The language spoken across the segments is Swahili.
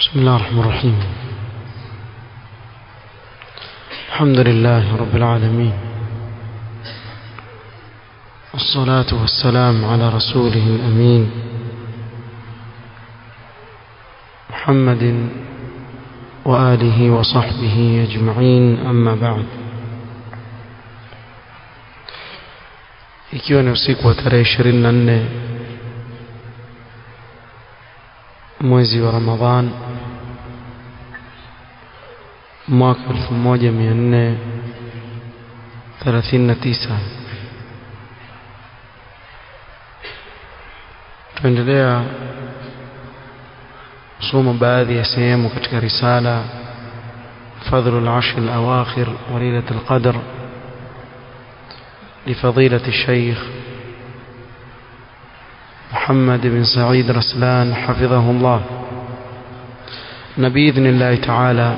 بسم الله الرحمن الرحيم الحمد لله رب العالمين والصلاة والسلام على رسوله الأمين محمد وآله وصحبه أجمعين أما بعد ikiwa ni usiku wa tarehe ishirini na nne mwezi wa Ramadhan mwaka elfu moja mia nne thelathini na tisa tuendelea kusoma baadhi ya sehemu katika risala فضل العشر الأواخر وليلة القدر لفضيلة الشيخ محمد بن سعيد رسلان حفظه الله نبإذن الله تعالى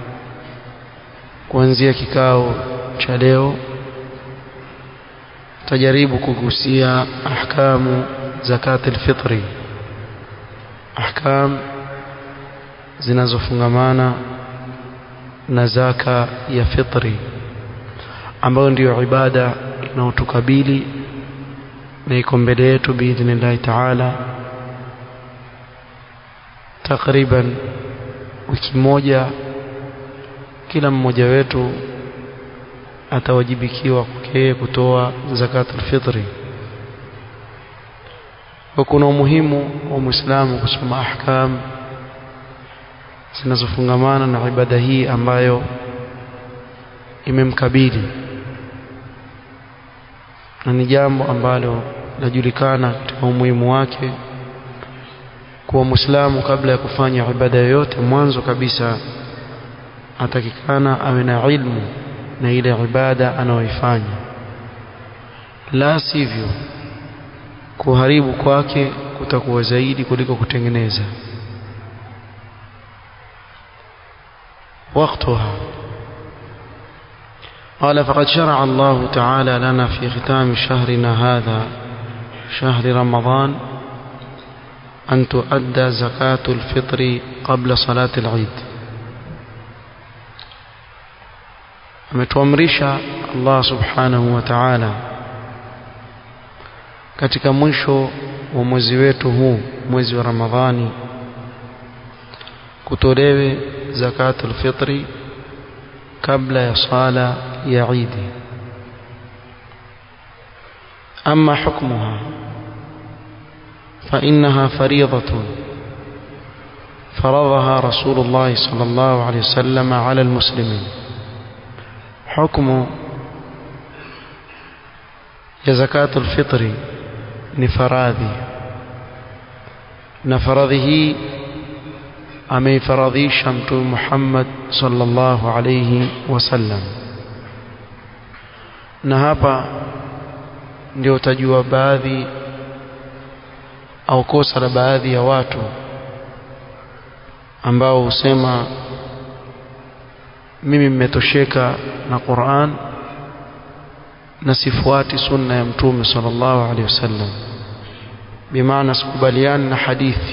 kuanzia kikao cha leo tajaribu kugusia ahkamu zakat alfitri ahkam zinazofungamana na zaka ya fitri ambayo ndiyo ibada inayotukabili na iko mbele yetu biidhnillahi taala takriban wiki moja kila mmoja wetu atawajibikiwa kwake kutoa zakatul fitri kwa kuna umuhimu wa muislamu kusoma ahkam zinazofungamana na ibada hii ambayo imemkabili na ni jambo ambalo lajulikana katika umuhimu wake kuwa muislamu kabla ya kufanya ibada yoyote mwanzo kabisa atakikana awe na ilmu na ile ibada anayoifanya la sivyo kuharibu kwake kutakuwa zaidi kuliko kutengeneza وقتها قال فقد شرع الله تعالى لنا في ختام شهرنا هذا شهر رمضان أن تؤدى زكاة الفطر قبل صلاة العيد ametuamrisha Allah subhanahu wa ta'ala katika mwisho wa mwezi wetu huu mwezi wa Ramadhani kutolewe zakatul fitri kabla ya sala ya Eid ama hukmuha فإنها فريضة فرضها رسول الله صلى الله عليه وسلم على المسلمين حكم ya zakatul fitri ni faradhi na faradhi hii ameifaradhisha mtume Muhammad sallallahu alayhi wasallam na hapa ndio utajua baadhi au kosa la baadhi ya watu ambao husema mimi mmetosheka na Qur'an na sifuati sunna ya mtume sallallahu alaihi wasallam bimaana sikubaliani na hadithi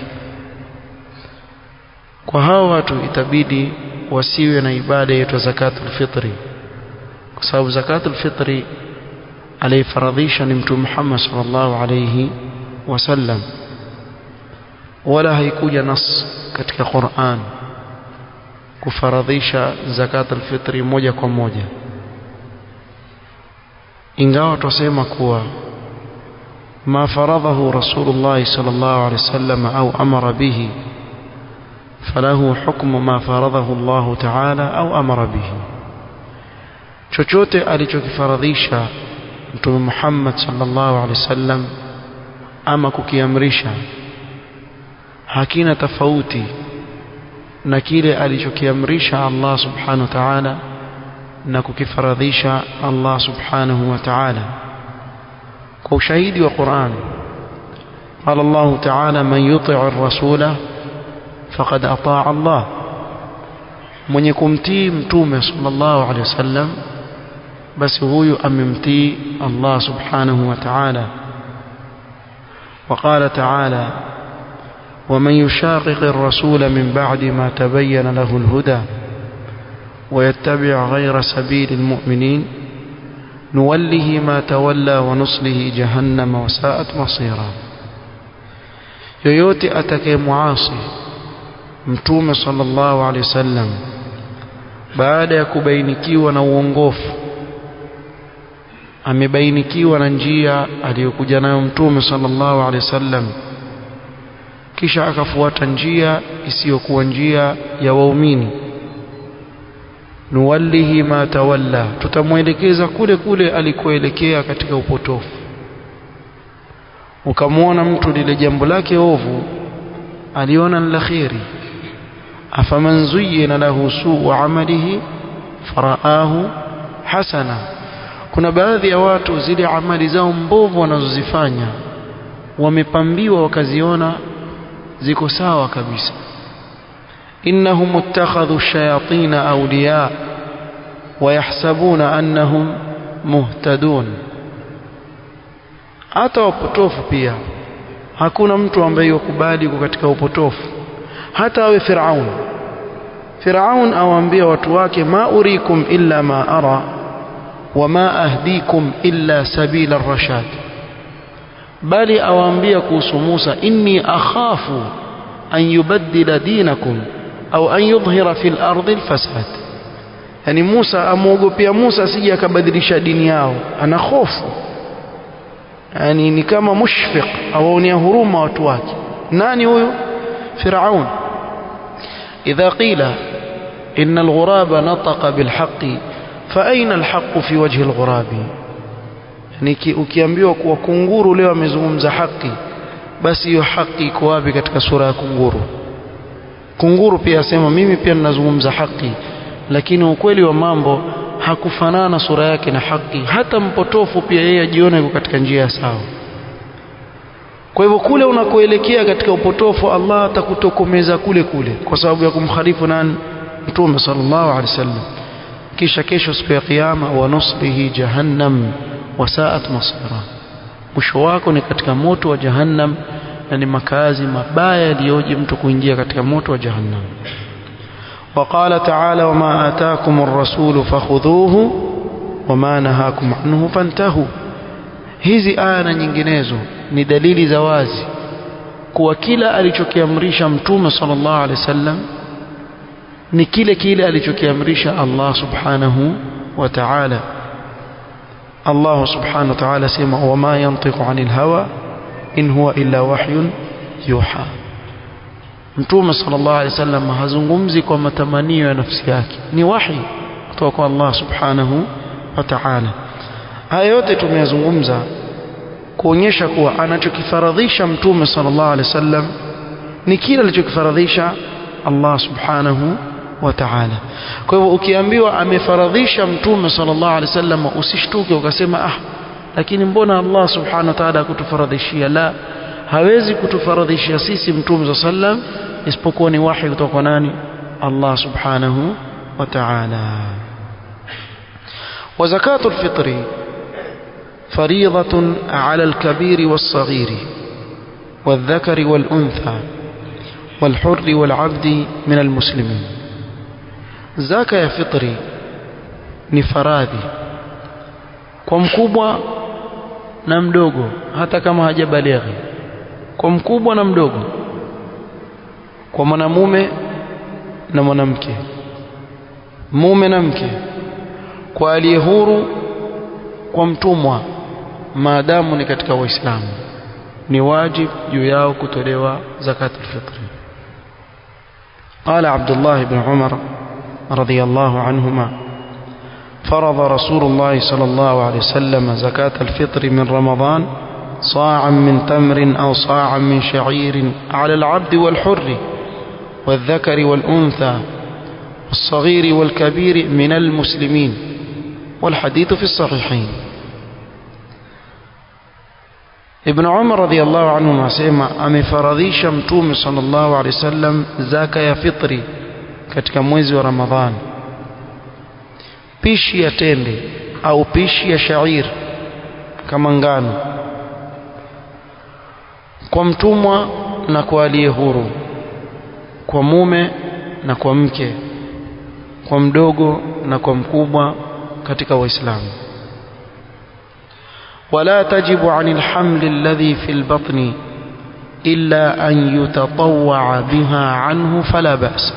kwa hao watu itabidi wasiwe na ibada yetu zakatul fitri kwa sababu zakatul fitri alifaradhisha ni mtume Muhammad sallallahu alaihi wasallam wala haikuja nas katika Qur'an kufaradhisha zakatul fitri moja kwa moja ingawa tusema kuwa ma faradhahu rasulullah sallallahu alaihi wasallam au amara bihi falahu hukmu ma faradhahu Allah ta'ala au amara bihi chochote alichokifaradhisha mtume Muhammad sallallahu alaihi wasallam ama kukiamrisha hakina tofauti na kile alichokiamrisha Allah subhanahu wa ta'ala na kukifaradhisha Allah subhanahu wa ta'ala kwa ushahidi wa Qur'an قال الله تعالى من يطع الرسول فقد أطاع الله mwenye kumtii mtume sallallahu alaihi wasallam basi huyu amemtii Allah subhanahu wa ta'ala وقال تعالى ومن يشاقق الرسول من بعد ما تبين له الهدى ويتبع غير سبيل المؤمنين نوله ما تولى ونصله جهنم وساءت مصيرا yoyote atakayemuasi mtume sallallahu alaihi wasallam baada ya kubainikiwa na uongofu amebainikiwa na njia aliyokuja nayo mtume sallallahu alaihi wasallam kisha akafuata njia isiyokuwa njia ya waumini nuwallihi ma tawalla tutamwelekeza kule kule alikoelekea katika upotofu ukamwona mtu lile jambo lake ovu aliona ni la kheri afaman zuyyina lahu suu amalihi faraahu hasana kuna baadhi ya watu zile amali zao mbovu wanazozifanya wamepambiwa wakaziona ziko sawa kabisa innahum ittakhadhu shayatina awliya wayahsabuna annahum muhtadun hata wapotofu pia hakuna mtu ambaye yakubali yuko katika upotofu hata awe Firaun Firaun awaambia watu wake ma urikum illa ma ara wama ahdikum illa sabila ar-rashad bali awaambia kuhusu Musa inni akhafu an yubaddila dinakum au an yudhhira fil ardi al-fasad yani Musa amuogopea Musa asije akabadilisha dini yao ana hofu yani ni kama mushfiq awaonea huruma watu wake nani huyu Firaun إذا قيل إن الغراب نطق بالحق فأين الحق في وجه الغراب يعني ukiambiwa kuwa kunguru leo amezungumza haki basi hiyo haki iko wapi katika sura ya kunguru kunguru pia asema mimi pia ninazungumza haki lakini ukweli wa mambo hakufanana sura yake na haki hata mpotofu pia yeye ajiona yuko katika njia ya sawa kwa hivyo kule unakoelekea katika upotofu Allah atakutokomeza kule kule kwa sababu ya kumkhalifu nani mtume sallallahu alaihi wasallam kisha kesho siku ya kiyama wa nusrihi jahannam wasaat masira mwisho wako ni katika moto wa jahannam na ni makazi mabaya yaliyoje mtu kuingia katika moto wa jahannam وقال تعالى وما آتاكم الرسول فخذوه وما نهاكم عنه فانتهوا hizi aya na nyinginezo ni dalili za wazi kuwa kila alichokiamrisha mtume sallallahu alaihi wasallam ni kile kile alichokiamrisha Allah subhanahu wa ta'ala Allah subhanahu wa ta'ala sema wama yantiqu anil hawa in huwa illa wahyun yuha mtume sallallahu alaihi wasallam hazungumzi kwa matamanio ya nafsi yake ni wahi kutoka kwa Allah subhanahu wa ta'ala haya yote tumeyazungumza kuonyesha kuwa anachokifaradhisha mtume sallallahu alaihi wasallam ni kile alichokifaradhisha Allah subhanahu wa ta'ala kwa hivyo ukiambiwa amefaradhisha mtume sallallahu alaihi wasallam usishtuke ukasema ah lakini mbona Allah subhanahu wa ta'ala kutufaradhishia la hawezi kutufaradhishia sisi mtume sallam isipokuwa ni wahi kutoka kwa nani Allah subhanahu wa ta'ala وزكاة الفطر فريضة على الكبير والصغير والذكر والأنثى والحر والعبد من المسلمين زكاة فطري ni faradhi kwa mkubwa na mdogo hata kama hajabalighi kwa mkubwa na mdogo kwa mwanamume na mwanamke mume na mke kwa aliye huru kwa mtumwa maadamu ni katika waislamu ni wajib juu yao kutolewa zakatul fitri قال عبد الله بن عمر رضي الله عنهما فرض رسول الله صلى الله عليه وسلم زكاة الفطر من رمضان صاعا من تمر أو صاعا من شعير على العبد والحر والذكر والأنثى والصغير والكبير من المسلمين والحديث في الصحيحين ابن عمر رضي الله عنه asema amefaradhisha mtume sallallahu alaihi wasallam zaka ya fitri katika mwezi wa Ramadhan pishi ya tende au pishi ya shair kama ngano kwa mtumwa na kwa aliye huru kwa mume na kwa mke kwa mdogo na kwa mkubwa katika waislamu ولا تجب عن الحمل الذي في البطن إلا أن يتطوع بها عنه فلا بأس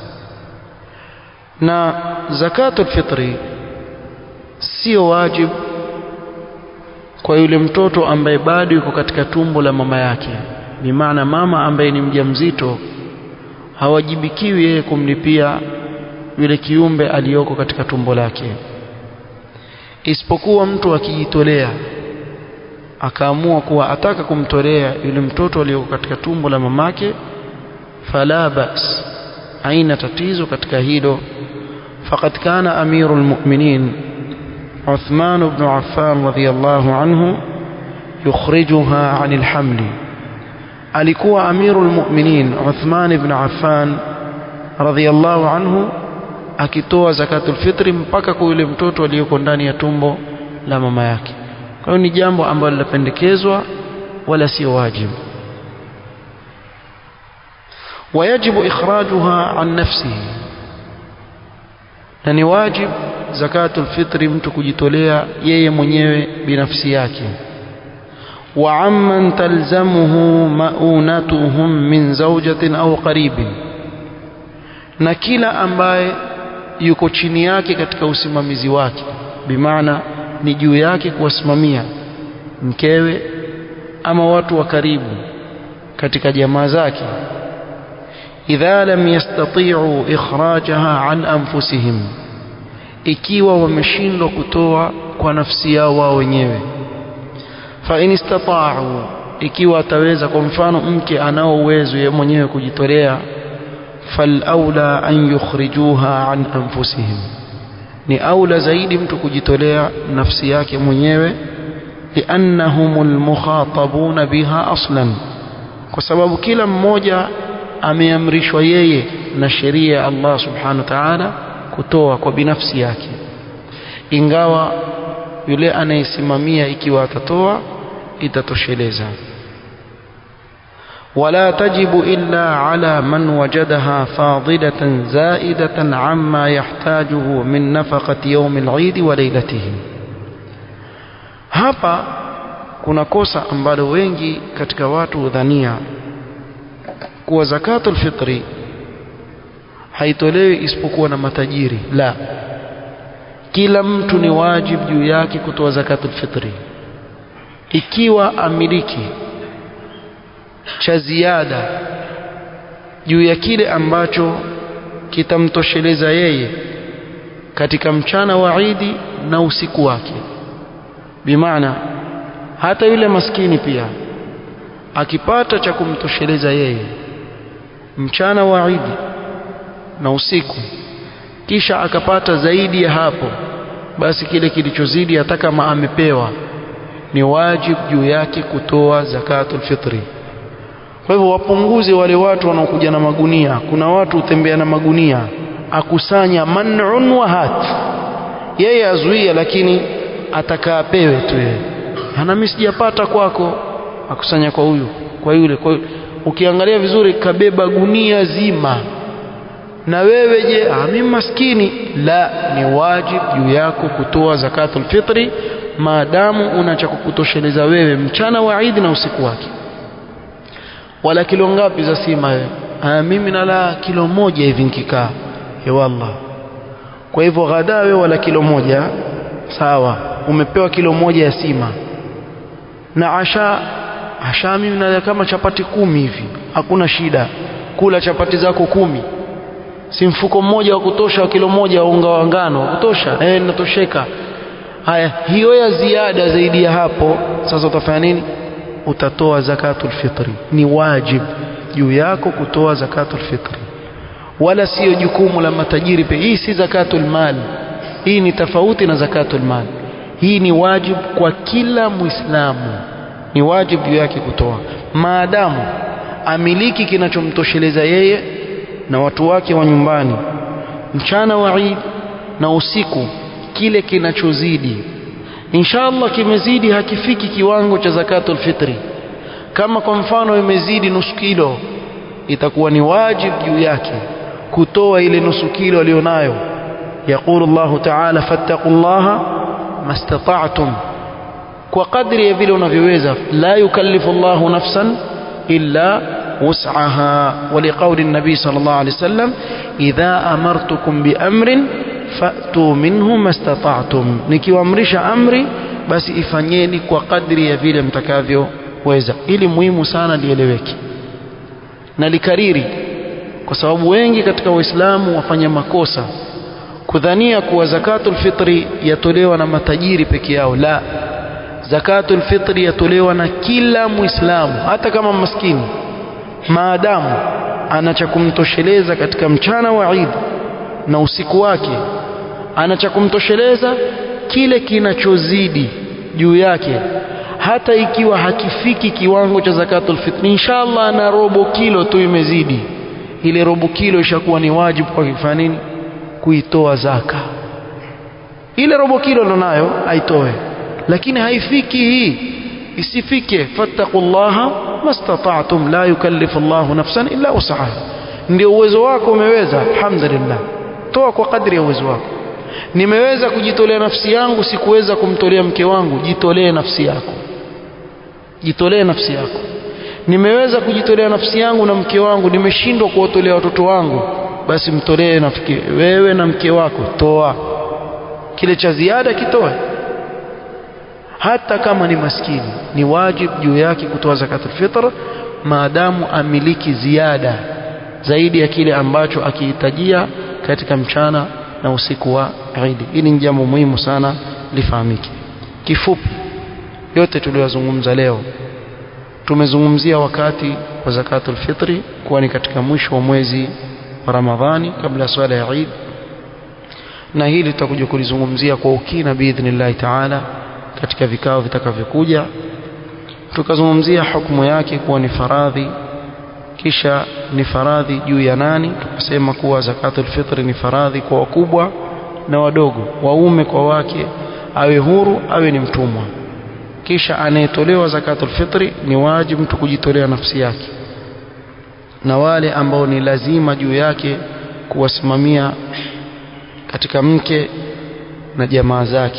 na zakatul fitri sio wajib kwa yule mtoto ambaye bado yuko katika tumbo la mama yake ni maana mama ambaye ni mjamzito hawajibikiwi yeye kumlipia yule kiumbe aliyoko katika tumbo lake isipokuwa mtu akijitolea akaamua kuwa ataka kumtolea yule mtoto aliyoko katika tumbo la mamake fala bas haina tatizo katika hilo faqad kana amirul mu'minin Uthman ibn Affan radhiyallahu anhu yukhrijuha 'anil hamli alikuwa amirul mu'minin Uthman ibn Affan radhiyallahu anhu akitoa zakatul fitri mpaka kwa yule mtoto aliyoko ndani ya tumbo la mama yake kwa hiyo ni jambo ambalo linapendekezwa wala sio wajibu ويجب إخراجها عن نفسه na ni wajib zakatul fitri mtu kujitolea yeye mwenyewe binafsi yake wa amman talzamuhu maunatuhum min zawjatin au qaribin na kila ambaye yuko chini yake katika usimamizi wake bimaana ni juu yake kuwasimamia mkewe ama watu wa karibu katika jamaa zake idha lam yastati'u ikhrajaha an anfusihim ikiwa wameshindwa kutoa kwa nafsi yao wao wenyewe fa in istata'u ikiwa ataweza kwa mfano mke anao uwezo yeye mwenyewe kujitolea fal aula an yukhrijuha an anfusihim ni aula zaidi mtu kujitolea nafsi yake mwenyewe liannahumul mukhatabuna biha aslan kwa sababu kila mmoja ameamrishwa yeye na sheria ya Allah subhanahu wa ta'ala kutoa kwa binafsi yake ingawa yule anayesimamia ikiwa atatoa itatosheleza ولا تجب إلا على من وجدها فاضلة زائدة عما يحتاجه من نفقة يوم العيد وليلته hapa kuna kosa ambalo wengi katika watu hudhania kuwa zakatul fitri haitolewi isipokuwa na matajiri la kila mtu ni wajib juu yake kutoa zakatul fitri ikiwa amiliki cha ziada juu ya kile ambacho kitamtosheleza yeye katika mchana wa Idi na usiku wake bimaana hata yule maskini pia akipata cha kumtosheleza yeye mchana wa Idi na usiku kisha akapata zaidi ya hapo basi kile kilichozidi hata kama amepewa ni wajib juu yake kutoa zakatul fitri kwa hivyo wapunguze wale watu wanaokuja na magunia kuna watu hutembea na magunia akusanya man'un wa hat yeye azuia lakini atakaa pewe tu yeye ana mimi sijapata kwako akusanya kwa huyu kwa yule kwa yule. ukiangalia vizuri kabeba gunia zima na wewe je ah mimi maskini la ni wajib juu yako kutoa zakatul fitri maadamu una cha kukutosheleza wewe mchana wa Eid na usiku wake wala kilo ngapi za sima wewe ah mimi nala kilo moja hivi nikikaa ya wallah kwa hivyo ghada wewe wala kilo moja sawa umepewa kilo moja ya sima na asha asha mimi nala kama chapati kumi hivi hakuna shida kula chapati zako kumi si mfuko mmoja wa kutosha wa kilo moja wa unga wa ngano wa kutosha eh natosheka haya hiyo ya ziada zaidi ya hapo sasa utafanya nini utatoa zakatul fitri ni wajib juu yako kutoa zakatul fitri wala sio jukumu la matajiri pekee hii si zakatul mal hii ni tofauti na zakatul mal hii ni wajib kwa kila muislamu ni wajib juu yake kutoa maadamu amiliki kinachomtosheleza yeye na watu wake wa nyumbani mchana wa Eid na usiku kile kinachozidi inshallah kimezidi hakifiki kiwango cha zakatul fitri kama kwa mfano imezidi nusu kilo itakuwa ni wajibu juu yake kutoa ile nusu kilo aliyonayo yaqulu Allah ta'ala fattaqullaha mastata'tum kwa kadri ya vile unavyoweza la yukallifu Allah nafsan illa wus'aha wa liqawli an-nabi sallallahu alayhi wasallam idha amartukum bi amrin fa'tu minhu mastata'tum nikiwaamrisha amri basi ifanyeni kwa kadri ya vile mtakavyoweza ili muhimu sana lieleweke na likariri kwa sababu wengi katika waislamu wafanya makosa kudhania kuwa zakatul fitri yatolewa na matajiri peke yao la zakatul fitri yatolewa na kila muislamu hata kama maskini maadamu ana cha kumtosheleza katika mchana wa Eid na usiku wake ana cha kumtosheleza kile kinachozidi juu yake hata ikiwa hakifiki kiwango cha zakatul fitri inshallah na robo kilo tu imezidi ile robo kilo ishakuwa ni wajibu kwa kifanya nini kuitoa zaka ile robo kilo nayo aitoe lakini haifiki hii isifike fattaqullaha mastata'tum la yukallifu Allahu nafsan illa wus'aha ndio uwezo wako umeweza alhamdulillah toa kwa kadri ya uwezo wako nimeweza kujitolea nafsi yangu sikuweza kumtolea mke wangu jitolee nafsi yako jitolee nafsi yako nimeweza kujitolea nafsi yangu na mke wangu nimeshindwa kuwatolea watoto wangu basi mtolee nafiki wewe na mke wako toa kile cha ziada kitoe hata kama ni maskini ni wajibu juu yake kutoa zakatul fitr maadamu amiliki ziada zaidi ya kile ambacho akihitajia katika mchana na usiku wa Eid. Hili ni jambo muhimu sana lifahamike. Kifupi, yote tuliyozungumza leo tumezungumzia wakati wa zakatul fitri kuwa ni katika mwisho wa mwezi wa Ramadhani kabla ya swala ya Eid, na hili tutakuja kulizungumzia kwa ukina biidhnillahi taala katika vikao vitakavyokuja. Tukazungumzia hukumu yake kuwa ni faradhi kisha ni faradhi juu ya nani tukasema kuwa zakatul fitri ni faradhi kwa wakubwa na wadogo waume kwa wake awe huru awe ni mtumwa kisha anayetolewa zakatul fitri ni wajibu mtu kujitolea nafsi yake na wale ambao ni lazima juu yake kuwasimamia katika mke na jamaa zake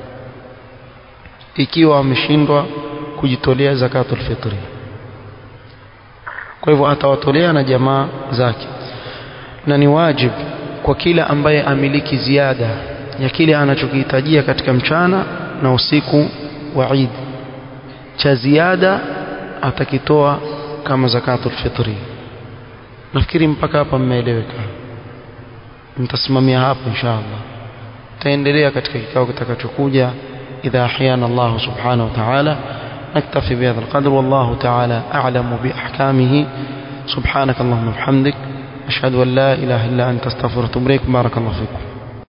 ikiwa ameshindwa kujitolea zakatul fitri kwa hivyo atawatolea na jamaa zake na ni wajibu kwa kila ambaye amiliki ziada ya kile anachokihitajia katika mchana na usiku wa Eid cha ziada atakitoa kama zakatul fitri nafikiri mpaka hapa mmeeleweka nitasimamia hapa inshallah taendelea katika kikao kitakachokuja idha ahyana Allah subhanahu wa ta'ala نكتفي بهذا القدر والله تعالى أعلم بأحكامه سبحانك اللهم وبحمدك أشهد أن لا إله إلا أنت استغفرك وأتوب إليك بارك الله فيكم